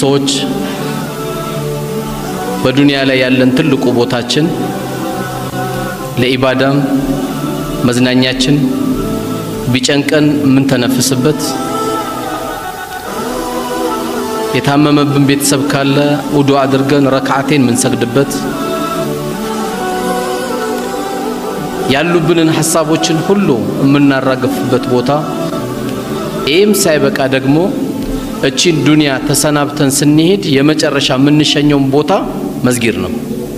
ሰዎች በዱንያ ላይ ያለን ትልቁ ቦታችን ለኢባዳም መዝናኛችን ቢጨንቀን የምንተነፍስበት የታመመብን ቤተሰብ ካለ ውዱ አድርገን ረክዓቴን የምንሰግድበት ያሉብንን ሐሳቦችን ሁሉ የምናራግፍበት ቦታ ይህም ሳይበቃ ደግሞ እቺን ዱንያ ተሰናብተን ስንሄድ የመጨረሻ የምንሸኘውን ቦታ መስጊድ ነው።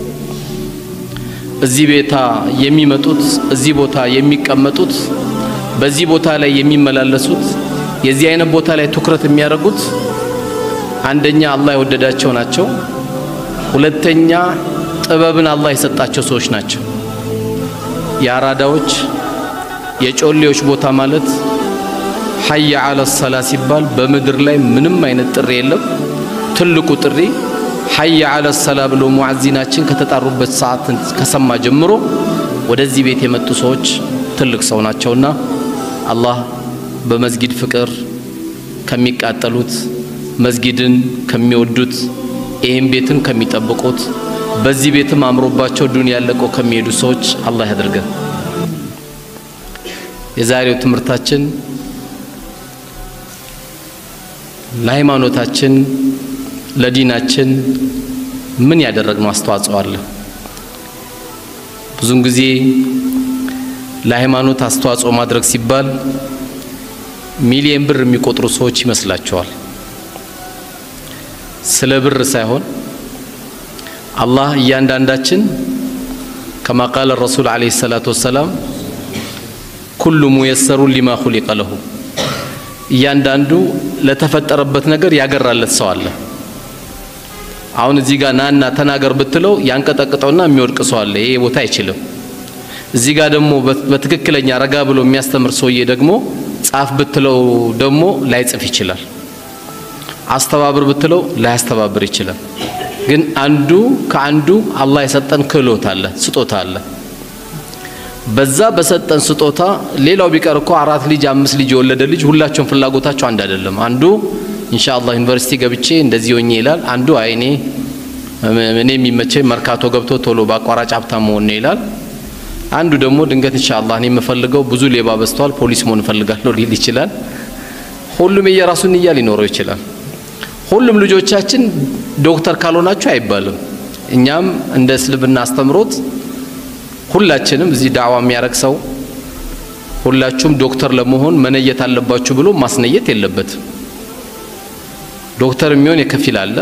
እዚህ ቤታ የሚመጡት እዚህ ቦታ የሚቀመጡት በዚህ ቦታ ላይ የሚመላለሱት የዚህ አይነት ቦታ ላይ ትኩረት የሚያደርጉት አንደኛ አላህ የወደዳቸው ናቸው። ሁለተኛ ጥበብን አላህ የሰጣቸው ሰዎች ናቸው። የአራዳዎች የጮሌዎች ቦታ ማለት ሀያ አለ ሰላ ሲባል በምድር ላይ ምንም አይነት ጥሪ የለም። ትልቁ ጥሪ ሀያ አለ ሰላ ብሎ ሙዓዚናችን ከተጣሩበት ሰዓት ከሰማ ጀምሮ ወደዚህ ቤት የመጡ ሰዎች ትልቅ ሰው ናቸውና አላህ በመስጊድ ፍቅር ከሚቃጠሉት መስጊድን ከሚወዱት ይህም ቤትን ከሚጠብቁት በዚህ ቤትም አምሮባቸው ዱንያ ለቀው ከሚሄዱ ሰዎች አላህ ያድርገን። የዛሬው ትምህርታችን ለሃይማኖታችን ለዲናችን ምን ያደረግነው አስተዋጽኦ አለ? ብዙን ጊዜ ለሃይማኖት አስተዋጽኦ ማድረግ ሲባል ሚሊየን ብር የሚቆጥሩ ሰዎች ይመስላቸዋል። ስለ ብር ሳይሆን አላህ እያንዳንዳችን ከማ ቃለ ረሱል ዓለይሂ ሰላቱ ወሰላም ኩሉ ሙየሰሩን ሊማ ኹሊቀ ለሁ እያንዳንዱ ለተፈጠረበት ነገር ያገራለት ሰው አለ። አሁን እዚህ ጋር ናና ተናገር ብትለው ያንቀጠቅጠውና የሚወድቅ ሰው አለ። ይሄ ቦታ አይችልም። እዚህ ጋር ደግሞ በትክክለኛ ረጋ ብሎ የሚያስተምር ሰውዬ ደግሞ ጻፍ ብትለው ደግሞ ላይጽፍ ይችላል። አስተባብር ብትለው ላያስተባብር ይችላል። ግን አንዱ ከአንዱ አላህ የሰጠን ክህሎት አለ፣ ስጦታ አለ። በዛ በሰጠን ስጦታ ሌላው ቢቀር እኮ አራት ልጅ አምስት ልጅ የወለደ ልጅ ሁላቸውም ፍላጎታቸው አንድ አይደለም። አንዱ ኢንሻአላህ ዩኒቨርሲቲ ገብቼ እንደዚህ ሆኜ ይላል። አንዱ አይ እኔ እኔ የሚመቸኝ መርካቶ ገብቶ ቶሎ በአቋራጭ ሀብታም መሆን ነው ይላል። አንዱ ደግሞ ድንገት ኢንሻአላህ እኔ የምፈልገው ብዙ ሌባ በዝቷል፣ ፖሊስ መሆን እፈልጋለሁ ሊል ይችላል። ሁሉም የየራሱን ንያ ሊኖረው ይችላል። ሁሉም ልጆቻችን ዶክተር ካልሆናችሁ አይባልም። እኛም እንደ እስልምና አስተምሮት ሁላችንም እዚህ ዳዕዋ የሚያደርግ ሰው ሁላችሁም ዶክተር ለመሆን መነየት አለባችሁ ብሎ ማስነየት የለበትም። ዶክተር የሚሆን የከፊል አለ፣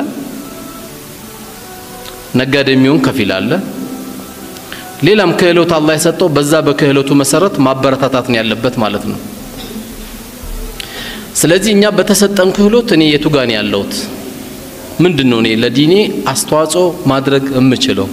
ነጋዴ የሚሆን ከፊል አለ። ሌላም ክህሎት አላህ የሰጠው በዛ በክህሎቱ መሰረት ማበረታታት ነው ያለበት ማለት ነው። ስለዚህ እኛ በተሰጠን ክህሎት እኔ የቱ ጋር ነው ያለሁት? ምንድን ነው እኔ ለዲኔ አስተዋጽኦ ማድረግ የምችለው?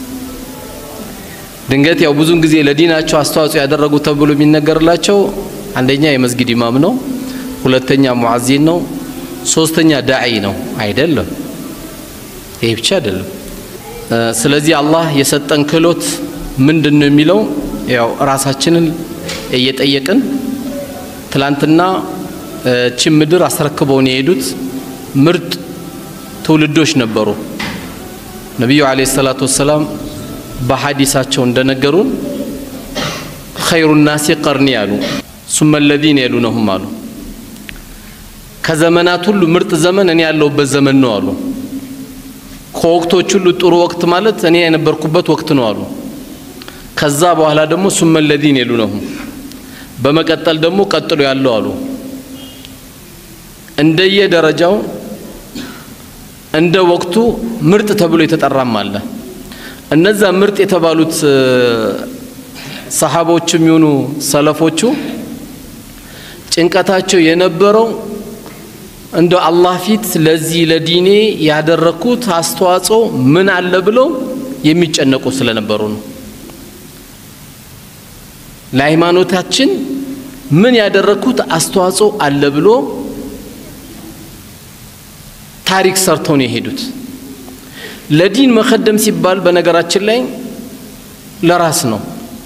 ድንገት ያው ብዙን ጊዜ ለዲናቸው አስተዋጽኦ ያደረጉ ተብሎ የሚነገርላቸው አንደኛ የመስጊድ ኢማም ነው፣ ሁለተኛ ሙዓዚን ነው፣ ሶስተኛ ዳዒ ነው። አይደለም፣ ይሄ ብቻ አይደለም። ስለዚህ አላህ የሰጠን ክህሎት ምንድን ነው የሚለው ያው ራሳችንን እየጠየቅን ትላንትና ችን ምድር አስረክበውን የሄዱት ምርጥ ትውልዶች ነበሩ። ነቢዩ ዓለይሂ ሰላቱ ወሰላም በሐዲሳቸው እንደነገሩን ኸይሩ ናሲ ቀርኒ አሉ፣ ሱመ ለዚነ የሉነሁም አሉ። ከዘመናት ሁሉ ምርጥ ዘመን እኔ ያለሁበት ዘመን ነው አሉ። ከወቅቶች ሁሉ ጥሩ ወቅት ማለት እኔ የነበርኩበት ወቅት ነው አሉ። ከዛ በኋላ ደግሞ ሱመ ለዚነ የሉነሁም፣ በመቀጠል ደግሞ ቀጥሎ ያለው አሉ። እንደየ ደረጃው እንደ ወቅቱ ምርጥ ተብሎ የተጠራም አለ። እነዛ ምርጥ የተባሉት ሰሃቦች የሚሆኑ ሰለፎቹ ጭንቀታቸው የነበረው እንደ አላህ ፊት ለዚህ ለዲኔ ያደረኩት አስተዋጽኦ ምን አለ ብለው የሚጨነቁ ስለነበሩ ነው። ለሃይማኖታችን ምን ያደረኩት አስተዋጽኦ አለ ብሎ ታሪክ ሰርተው ነው የሄዱት። ለዲን መከደም ሲባል በነገራችን ላይ ለራስ ነው።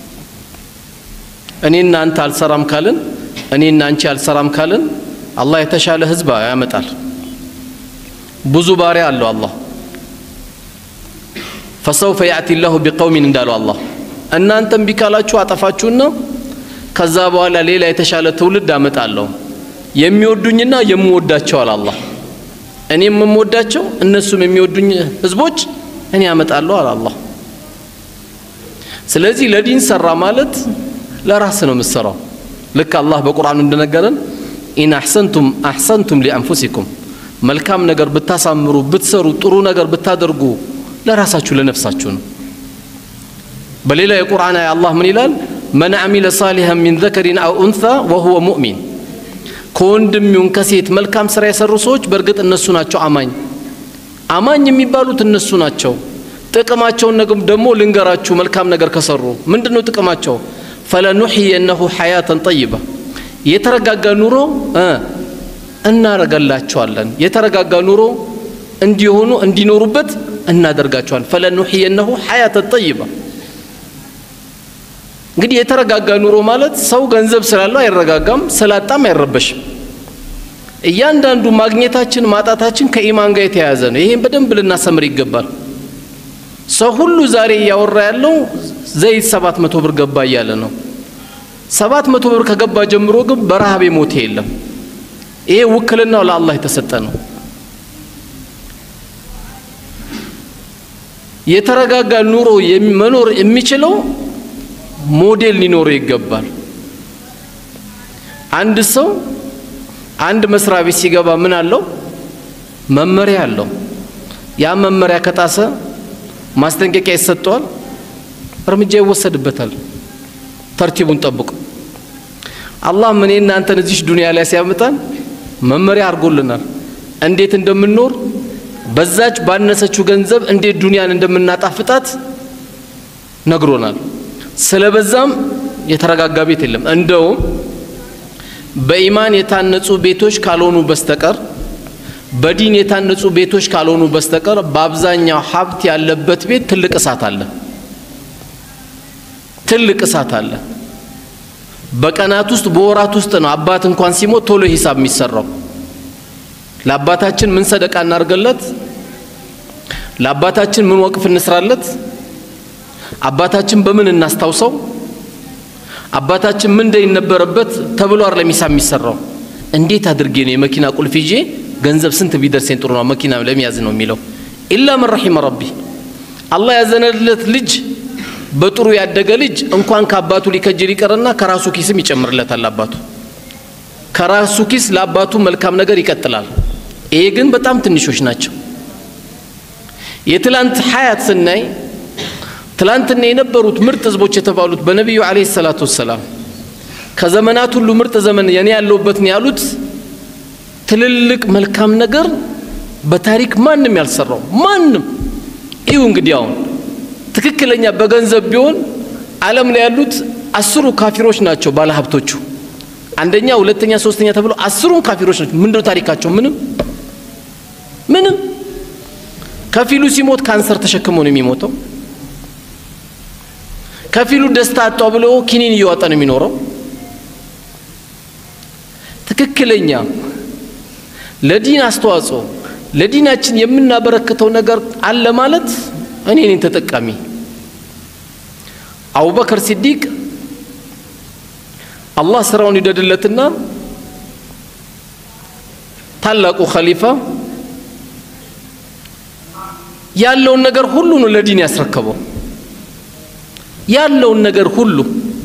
እኔና አንተ አልሰራም ካልን እኔና አንቺ አልሰራም ካልን አላህ የተሻለ ህዝብ ያመጣል። ብዙ ባሪያ አለው አላህ ፈሰውፈ ያእቲ ላሁ ቢቀውሚን እንዳለው አላህ እናንተም ቢካላችሁ አጠፋችሁና ከዛ በኋላ ሌላ የተሻለ ትውልድ አመጣለሁ የሚወዱኝና የምወዳቸው አለ አላህ እኔም የምወዳቸው እነሱም የሚወዱኝ ህዝቦች እኔ አመጣለሁ አለ አላህ ስለዚህ ለዲን ሰራ ማለት ለራስ ነው የምትሰራው ልክ አላህ በቁርአኑ እንደነገረን ኢን አሕሰንቱም አሕሰንቱም ሊአንፉሲኩም መልካም ነገር ብታሳምሩ ብትሰሩ ጥሩ ነገር ብታደርጉ ለራሳችሁ ለነፍሳችሁ ነው በሌላ የቁርአን አያ አላህ ምን ይላል መን አሚለ ሳሊሐን ሚን ዘከሪን አው ኡንሳ ወሁወ ሙእሚን ከወንድም ይሁን ከሴት መልካም ስራ የሰሩ ሰዎች በእርግጥ እነሱ ናቸው አማኝ አማኝ የሚባሉት እነሱ ናቸው ጥቅማቸውን ደግሞ ልንገራችሁ መልካም ነገር ከሰሩ ምንድን ነው ጥቅማቸው ፈለኑሕየነሁ ሐያተን ጠይባ የተረጋጋ ኑሮ እናረገላቸዋለን የተረጋጋ ኑሮ እንዲሆኑ እንዲኖሩበት እናደርጋቸዋል ፈለኑሕየነሁ ሐያተን ጠይባ እንግዲህ የተረጋጋ ኑሮ ማለት ሰው ገንዘብ ስላለው አይረጋጋም ስላጣም አይረበሽም እያንዳንዱ ማግኘታችን ማጣታችን ከኢማን ጋር የተያያዘ ነው ይሄን በደንብ ልናሰምር ይገባል ሰው ሁሉ ዛሬ እያወራ ያለው ዘይት ሰባት መቶ ብር ገባ እያለ ነው ሰባት መቶ ብር ከገባ ጀምሮ ግን በረሃብ የሞተ የለም ይሄ ውክልናው ለአላህ የተሰጠ ነው የተረጋጋ ኑሮ መኖር የሚችለው ሞዴል ሊኖረው ይገባል አንድ ሰው አንድ መስሪያ ቤት ሲገባ ምን አለው መመሪያ አለው ያ መመሪያ ከጣሰ ማስጠንቀቂያ ይሰጠዋል እርምጃ ይወሰድበታል ተርቲቡን ጠብቆ አላህ ምን እናንተን እዚሽ ዱንያ ላይ ሲያመጣን መመሪያ አድርጎልናል እንዴት እንደምንኖር በዛች ባነሰችው ገንዘብ እንዴት ዱንያን እንደምናጣፍጣት ነግሮናል ስለበዛም የተረጋጋ ቤት የለም እንደውም በኢማን የታነጹ ቤቶች ካልሆኑ በስተቀር በዲን የታነጹ ቤቶች ካልሆኑ በስተቀር በአብዛኛው ሀብት ያለበት ቤት ትልቅ እሳት አለ ትልቅ እሳት አለ በቀናት ውስጥ በወራት ውስጥ ነው አባት እንኳን ሲሞት ቶሎ ሂሳብ የሚሰራው ለአባታችን ምን ሰደቃ እናርገለት ለአባታችን ምን ወቅፍ እንስራለት አባታችን በምን እናስታውሰው አባታችን ምን እንደነበረበት ተብሎ አይደለም ሂሳብ የሚሰራው እንዴት አድርጌ ነው የመኪና ቁልፍ ይዤ ገንዘብ ስንት ቢደርሰኝ ጥሩ ነው መኪና ለመያዝ ነው የሚለው ኢላ መን ረሒመ ረቢ አላህ ያዘነለት ልጅ በጥሩ ያደገ ልጅ እንኳን ከአባቱ ሊከጅል ይቀርና ከራሱ ኪስም ይጨምርለታል አባቱ ከራሱ ኪስ ለአባቱ መልካም ነገር ይቀጥላል ይሄ ግን በጣም ትንሾች ናቸው የትላንት ሀያት ስናይ ትላንትና የነበሩት ምርጥ ህዝቦች የተባሉት በነቢዩ አለይሂ ሰላቱ ወሰላም ከዘመናት ሁሉ ምርጥ ዘመን የኔ ያለሁበት ነው ያሉት ትልልቅ መልካም ነገር በታሪክ ማንም ያልሰራው ማንም ይሁ እንግዲህ አሁን ትክክለኛ በገንዘብ ቢሆን ዓለም ላይ ያሉት አስሩ ካፊሮች ናቸው ባለሀብቶቹ አንደኛ ሁለተኛ ሶስተኛ ተብሎ አስሩም ካፊሮች ናቸው ምንድነው ታሪካቸው ምንም ምንም ከፊሉ ሲሞት ካንሰር ተሸክሞ ነው የሚሞተው ከፊሉ ደስታ አጣው ብሎ ኪኒን እየዋጠ ነው የሚኖረው ትክክለኛ ለዲን አስተዋጽኦ ለዲናችን የምናበረክተው ነገር አለ ማለት እኔ ነኝ ተጠቃሚ አቡበከር ሲዲቅ አላህ ስራውን ይደድለትና ታላቁ ኸሊፋ ያለውን ነገር ሁሉ ነው ለዲን ያስረከበው ያለውን ነገር ሁሉ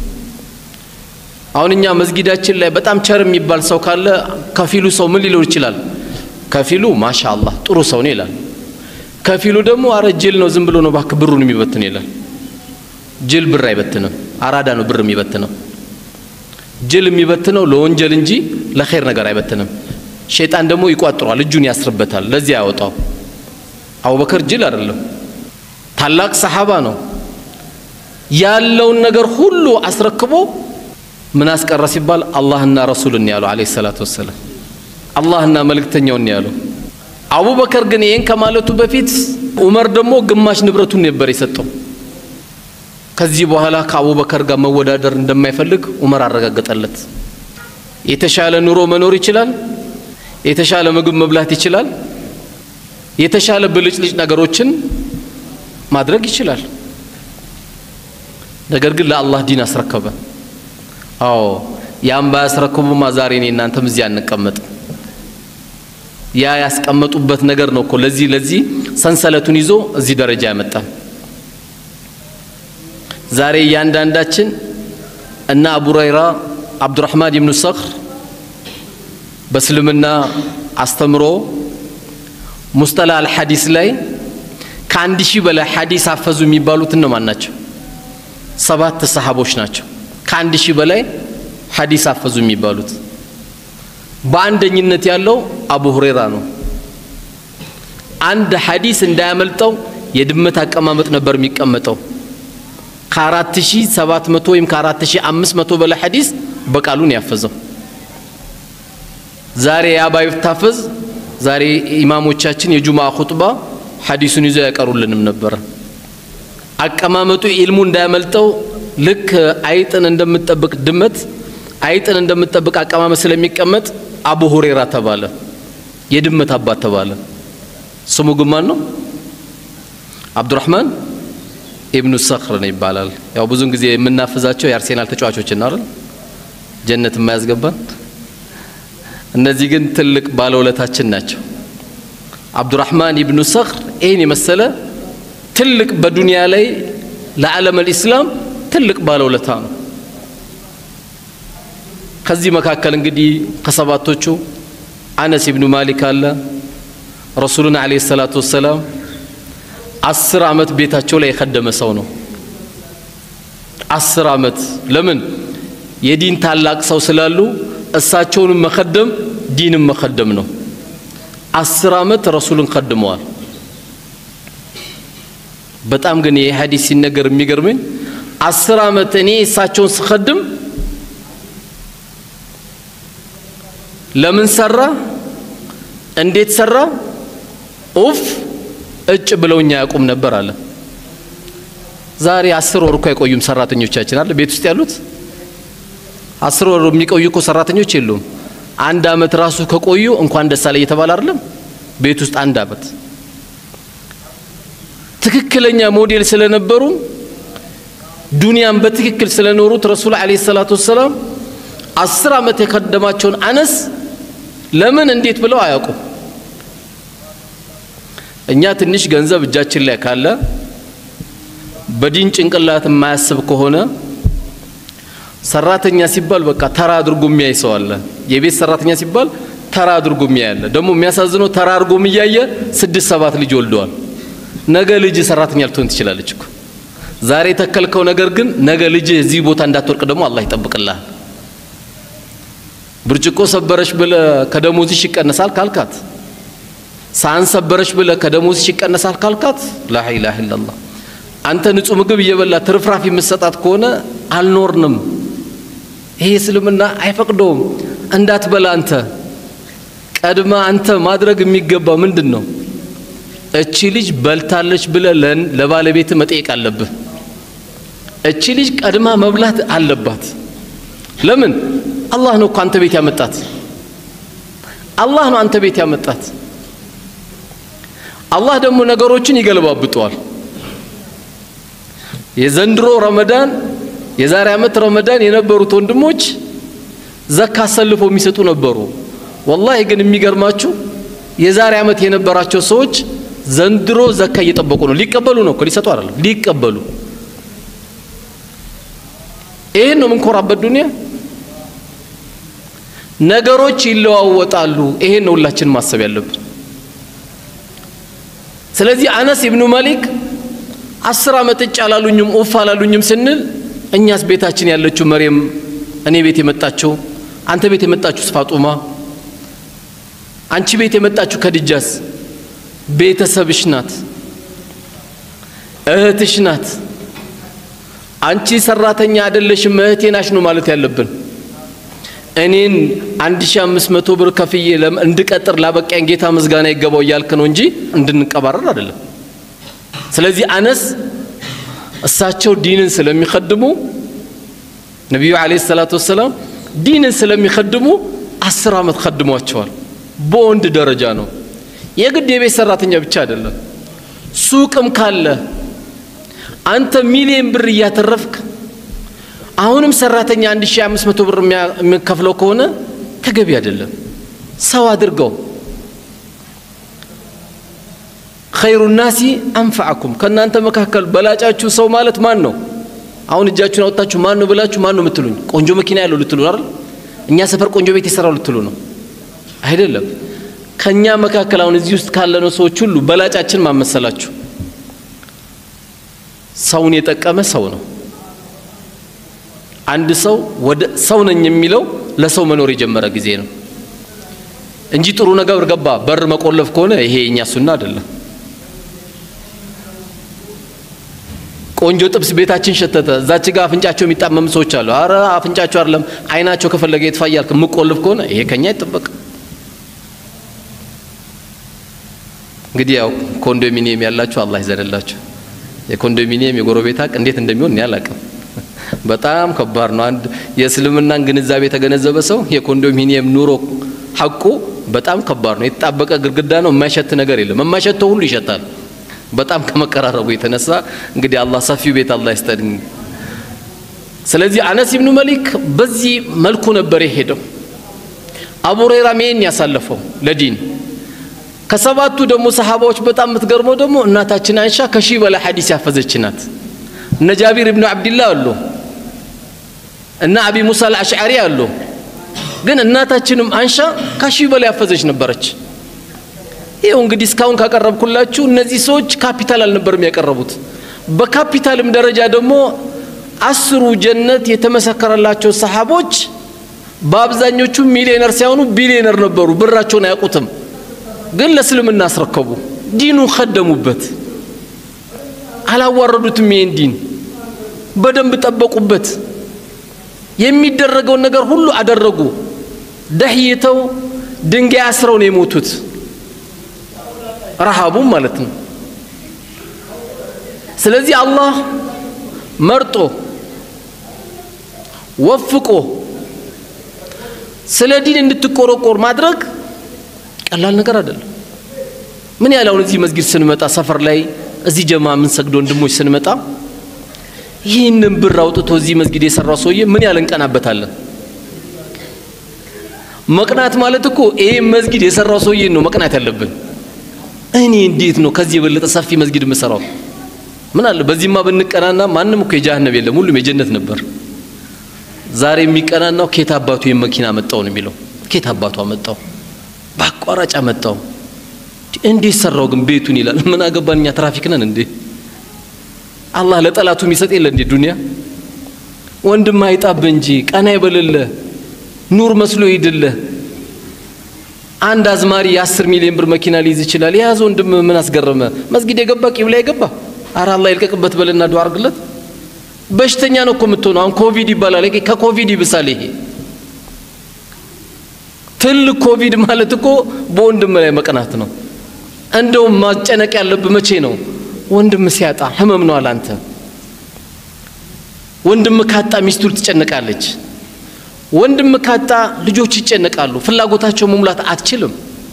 አሁን እኛ መስጊዳችን ላይ በጣም ቸር የሚባል ሰው ካለ ከፊሉ ሰው ምን ሊለው ይችላል ከፊሉ ማሻ አላህ ጥሩ ሰው ነው ይላል ከፊሉ ደግሞ አረ ጅል ነው ዝም ብሎ ነው ባክ ብሩን የሚበትን ይላል ጅል ብር አይበትንም አራዳ ነው ብር የሚበትነው ጅል የሚበትነው ለወንጀል እንጂ ለኸይር ነገር አይበትንም ሸይጣን ደግሞ ይቋጥሯል እጁን ያስርበታል ለዚህ ያወጣው አቡበከር ጅል አይደለም ታላቅ ሰሓባ ነው ያለውን ነገር ሁሉ አስረክቦ ምን አስቀረ ሲባል አላህና ረሱልን ያሉ አለይሂ ሰላቱ ወሰላም አላህና መልእክተኛውን ያሉ አቡበከር ግን ይህን ከማለቱ በፊት ዑመር ደግሞ ግማሽ ንብረቱን ነበር የሰጠው ከዚህ በኋላ ከአቡበከር ጋር መወዳደር እንደማይፈልግ ዑመር አረጋገጠለት የተሻለ ኑሮ መኖር ይችላል የተሻለ ምግብ መብላት ይችላል የተሻለ ብልጭልጭ ነገሮችን ማድረግ ይችላል። ነገር ግን ለአላህ ዲን አስረከበ። አዎ ያን ባያስረክቡማ ዛሬ እኔ እናንተም እዚህ አንቀመጥም። ያ ያስቀመጡበት ነገር ነው እኮ ለዚህ ለዚህ ሰንሰለቱን ይዞ እዚህ ደረጃ ያመጣል። ዛሬ እያንዳንዳችን እና አቡ ሁረይራ አብዱራህማን ኢብኑ ሰኽር በእስልምና አስተምሮ ሙስጠላ አልሐዲስ ላይ ከአንድ ሺህ በላይ ሐዲስ አፈዙ የሚባሉት እነማን ናቸው? ሰባት ሰሃቦች ናቸው። ከአንድ ሺህ በላይ ሐዲስ አፈዙ የሚባሉት በአንደኝነት ያለው አቡ ሁሬራ ነው። አንድ ሐዲስ እንዳያመልጠው የድመት አቀማመጥ ነበር የሚቀመጠው። ከአራት ሺህ ሰባት መቶ ወይም ከአራት ሺህ አምስት መቶ በላይ ሐዲስ በቃሉን ያፈዘው። ዛሬ ያ ባይታፈዝ ዛሬ ኢማሞቻችን የጁማ ኹጥባ ሐዲሱን ይዘው ያቀሩልንም ነበረ። አቀማመጡ ኢልሙ እንዳያመልጠው ልክ አይጥን እንደምትጠብቅ ድመት አይጥን እንደምትጠብቅ አቀማመጥ ስለሚቀመጥ አቡ ሁሬራ ተባለ። የድመት አባት ተባለ። ስሙ ግን ማን ነው? አብዱራህማን ኢብኑ ሰኽር ነው ይባላል። ያው ብዙን ጊዜ የምናፍዛቸው የአርሴናል ተጫዋቾች እና አይደል ጀነት የማያስገባን እነዚህ ግን ትልቅ ባለውለታችን ናቸው። አብዱራህማን ኢብኑ ሰኽር ይህን የመሰለ ትልቅ በዱንያ ላይ ለዓለም አልኢስላም ትልቅ ባለውለታ ነው። ከዚህ መካከል እንግዲህ ከሰባቶቹ አነስ ኢብኑ ማሊክ አለ። ረሱሉን ዓለይሂ ሰላቱ ወሰላም አስር ዓመት ቤታቸው ላይ የከደመ ሰው ነው። አስር ዓመት ለምን? የዲን ታላቅ ሰው ስላሉ እሳቸውንም መከደም ዲንም መከደም ነው። አስር ዓመት ረሱልን ከድመዋል። በጣም ግን ይህ ሐዲስ ሲነገር የሚገርመኝ አስር ዓመት እኔ እሳቸውን ስከድም ለምን ሰራ፣ እንዴት ሰራ፣ ኡፍ እጭ ብለውኛ ያቁም ነበር አለ። ዛሬ አስር ወር እኮ አይቆዩም ሰራተኞቻችን አለ ቤት ውስጥ ያሉት አስር ወር የሚቆዩ እኮ ሰራተኞች የሉም። አንድ አመት ራሱ ከቆዩ እንኳን ደስ አለ እየተባለ አይደለም ቤት ውስጥ አንድ አመት ትክክለኛ ሞዴል ስለነበሩ ዱንያን በትክክል ስለኖሩት ረሱል ዓለይሂ ሰላቱ ወሰላም አስር ዓመት የከደማቸውን አነስ ለምን እንዴት ብለው አያውቁም። እኛ ትንሽ ገንዘብ እጃችን ላይ ካለ በዲን ጭንቅላት የማያስብ ከሆነ ሰራተኛ ሲባል በቃ ተራ አድርጎ የሚያይ ሰው አለ። የቤት ሰራተኛ ሲባል ተራ አድርጎ የሚያይ አለ። ደግሞ የሚያሳዝነው ተራ አድርጎም እያየ ስድስት ሰባት ልጅ ወልደዋል። ነገ ልጅ ሰራተኛ ልትሆን ትችላለች እኮ ዛሬ የተከልከው ነገር ግን ነገ ልጅ እዚህ ቦታ እንዳትወርቅ ደግሞ አላህ ይጠብቅልሃል። ብርጭቆ ሰበረች ብለ ከደሞዝሽ ይቀነሳል ካልካት፣ ሳህን ሰበረች ብለ ከደሞዝሽ ይቀነሳል ካልካት፣ ላ ኢላሃ ኢላላህ አንተ ንጹህ ምግብ እየበላ ትርፍራፊ የምትሰጣት ከሆነ አልኖርንም። ይሄ እስልምና አይፈቅደውም። እንዳትበላ አንተ ቀድማ አንተ ማድረግ የሚገባ ምንድን ነው? እቺ ልጅ በልታለች ብለ ለባለቤት መጠየቅ አለብህ። እቺ ልጅ ቀድማ መብላት አለባት። ለምን? አላህ ነው እኮ አንተ ቤት ያመጣት። አላህ ነው አንተ ቤት ያመጣት። አላህ ደግሞ ነገሮችን ይገለባብጠዋል። የዘንድሮ ረመዳን የዛሬ ዓመት ረመዳን የነበሩት ወንድሞች ዘካ አሰልፈው የሚሰጡ ነበሩ። ወላሂ ግን የሚገርማችሁ የዛሬ ዓመት የነበራቸው ሰዎች ዘንድሮ ዘካ እየጠበቁ ነው። ሊቀበሉ ነው እኮ ሊሰጡ አይደለም፣ ሊቀበሉ። ይህን ነው የምንኮራበት ዱንያ። ነገሮች ይለዋወጣሉ። ይሄን ነው ሁላችን ማሰብ ያለብን። ስለዚህ አነስ ኢብኑ ማሊክ አስር ዓመት እጭ አላሉኝም ኡፍ አላሉኝም ስንል እኛስ ቤታችን ያለችው መሬም እኔ ቤት የመጣችው አንተ ቤት የመጣችው ፋጡማ አንቺ ቤት የመጣችው ከድጃስ ቤተሰብሽ ናት፣ እህትሽ ናት። አንቺ ሰራተኛ አይደለሽም እህቴ ናሽ ነው ማለት ያለብን። እኔን 1500 ብር ከፍዬ እንድቀጥር ላበቃኝ ጌታ ምስጋና ይገባው እያልክ ነው እንጂ እንድንቀባረር አይደለም። ስለዚህ አነስ እሳቸው ዲንን ስለሚከድሙ ነቢዩ ዓለይሂ ሰላቱ ወሰላም ዲንን ስለሚከድሙ አስር ዓመት ከድሟቸዋል። በወንድ ደረጃ ነው። የግድ የቤት ሰራተኛ ብቻ አይደለም። ሱቅም ካለ አንተ ሚሊየን ብር እያተረፍክ አሁንም ሰራተኛ 1500 ብር የሚከፍለው ከሆነ ተገቢ አይደለም። ሰው አድርገው። ኸይሩ ናሲ አንፈዓኩም ከእናንተ መካከል በላጫችሁ ሰው ማለት ማን ነው? አሁን እጃችሁን አወጣችሁ ማን ነው ብላችሁ ማን ነው የምትሉኝ? ቆንጆ መኪና ያለው ልትሉ አይደል? እኛ ሰፈር ቆንጆ ቤት የሰራው ልትሉ ነው አይደለም። ከኛ መካከል አሁን እዚህ ውስጥ ካለነው ሰዎች ሁሉ በላጫችን ማመሰላችሁ ሰውን የጠቀመ ሰው ነው። አንድ ሰው ወደ ሰው ነኝ የሚለው ለሰው መኖር የጀመረ ጊዜ ነው እንጂ ጥሩ ነገር ገባ በር መቆለፍ ከሆነ ይሄ የኛ ሱና አይደለም። ቆንጆ ጥብስ ቤታችን ሸተተ፣ እዛች ጋር አፍንጫቸው የሚጣመም ሰዎች አሉ። አረ አፍንጫቸው አይደለም አይናቸው ከፈለገ የጥፋ እያልክ የምቆልፍ ከሆነ ይሄ ከኛ አይጠበቅም። እንግዲህ ያው ኮንዶሚኒየም ያላችሁ አላህ ይዘንላችሁ። የኮንዶሚኒየም የጎረቤት ሀቅ እንዴት እንደሚሆን እኔ አላውቅም። በጣም ከባድ ነው። አንድ የእስልምናን ግንዛቤ የተገነዘበ ሰው የኮንዶሚኒየም ኑሮ ሐቁ በጣም ከባድ ነው። የተጣበቀ ግድግዳ ነው። የማይሸት ነገር የለም። የማይሸተው ሁሉ ይሸታል። በጣም ከመቀራረቡ የተነሳ እንግዲህ አላህ ሰፊው ቤት አላህ ይስጠን። ስለዚህ አነስ ኢብኑ መሊክ በዚህ መልኩ ነበር የሄደው። አቡ ሁረይራ ይሄን ያሳለፈው ለዲን ከሰባቱ ደግሞ ሰሃባዎች በጣም የምትገርመው ደግሞ እናታችን አይሻ ከሺህ በላይ ሐዲስ ያፈዘች ናት። እነ ጃቢር ኢብኑ አብድላህ አሉ፣ እነ አቢ ሙሳ አልአሽዓሪ አሉ። ግን እናታችንም አንሻ ከሺህ በላይ ያፈዘች ነበረች። ይኸው እንግዲህ እስካሁን ካቀረብኩላችሁ እነዚህ ሰዎች ካፒታል አልነበርም ያቀረቡት። በካፒታልም ደረጃ ደግሞ አስሩ ጀነት የተመሰከረላቸው ሰሃቦች በአብዛኞቹ ሚሊዮነር ሳይሆኑ ቢሊዮነር ነበሩ። ብራቸውን አያውቁትም፣ ግን ለእስልምና አስረከቡ። ዲኑ ከደሙበት፣ አላዋረዱትም። ይህን ዲን በደንብ ጠበቁበት። የሚደረገውን ነገር ሁሉ አደረጉ። ደህይተው ድንጋይ አስረው ነው የሞቱት። ረሃቡም ማለት ነው። ስለዚህ አላህ መርጦ ወፍቆ ስለ ዲን እንድትቆረቆር ማድረግ ቀላል ነገር አይደለም። ምን ያህል አሁን እዚህ መስጊድ ስንመጣ ሰፈር ላይ እዚህ ጀማ ምን ሰግዶ ወንድሞች ስንመጣ ይህንን ብር አውጥቶ እዚህ መስጊድ የሰራው ሰውዬ ምን ያህል እንቀናበታለን። መቅናት ማለት እኮ ይሄ መስጊድ የሰራው ሰውዬ ነው መቅናት ያለብን። እኔ እንዴት ነው ከዚህ የበለጠ ሰፊ መስጊድ የምሰራው? ምን አለ በዚህማ ብንቀናና ማንም እኮ የጀሃነም የለም፣ ሁሉም የጀነት ነበር። ዛሬ የሚቀናናው ኬት አባቱ የመኪና መጣው ነው የሚለው። ኬት አባቱ አመጣው፣ በአቋራጭ አመጣው። እንዴት ሰራው ግን ቤቱን ይላል። ምን አገባን እኛ ትራፊክ ነን እንዴ? አላህ ለጠላቱ የሚሰጥ የለ እንዴ? ዱንያ ወንድም አይጣብህ እንጂ ቀና ይበልልህ፣ ኑር መስሎ ይድልህ። አንድ አዝማሪ የአስር ሚሊዮን ብር መኪና ሊይዝ ይችላል። የያዘ ወንድም ምን አስገረመ? መስጊድ የገባ ቂብላ የገባ አረ አላህ ይልቀቅበት በልና ዱዓ አርግለት። በሽተኛ ነው እኮ የምትሆነው። አሁን ኮቪድ ይባላል። ከኮቪድ ይብሳል ይሄ ትልቅ ኮቪድ ማለት እኮ በወንድም ላይ መቅናት ነው። እንደውም ማጨነቅ ያለብህ መቼ ነው? ወንድም ሲያጣ ህመም ነው አላንተ። ወንድም ካጣ ሚስቱ ትጨነቃለች። ወንድም ካጣ ልጆች ይጨነቃሉ። ፍላጎታቸው መሙላት አትችልም።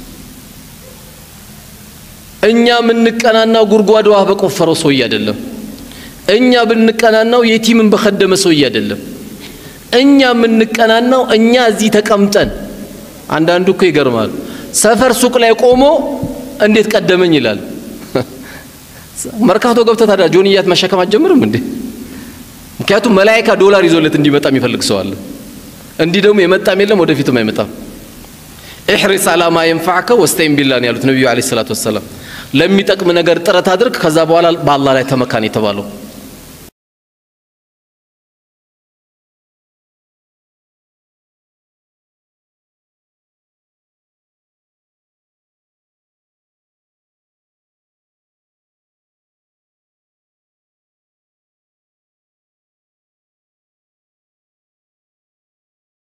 እኛ የምንቀናናው ጉድጓድ ውሃ በቆፈረው ሰውዬ አይደለም። እኛ ብንቀናናው የቲምን በከደመ ሰውዬ አይደለም። እኛ የምንቀናናው እኛ እዚህ ተቀምጠን አንዳንዱ እኮ ይገርማል። ሰፈር ሱቅ ላይ ቆሞ እንዴት ቀደመኝ ይላል። መርካቶ ገብተህ ታዲያ ጆንያት መሸከም አትጀምርም እንዴ? ምክንያቱም መላይካ ዶላር ይዞለት እንዲመጣ የሚፈልግ ሰው አለ። እንዲህ ደግሞ የመጣም የለም ወደፊትም አይመጣም። ኢሕሪስ አላማ የንፋዕከ ወስተይን ቢላ ነው ያሉት ነቢዩ ዓለይሂ ሰላቱ ወሰላም። ለሚጠቅም ነገር ጥረት አድርግ፣ ከዛ በኋላ በአላህ ላይ ተመካን የተባለው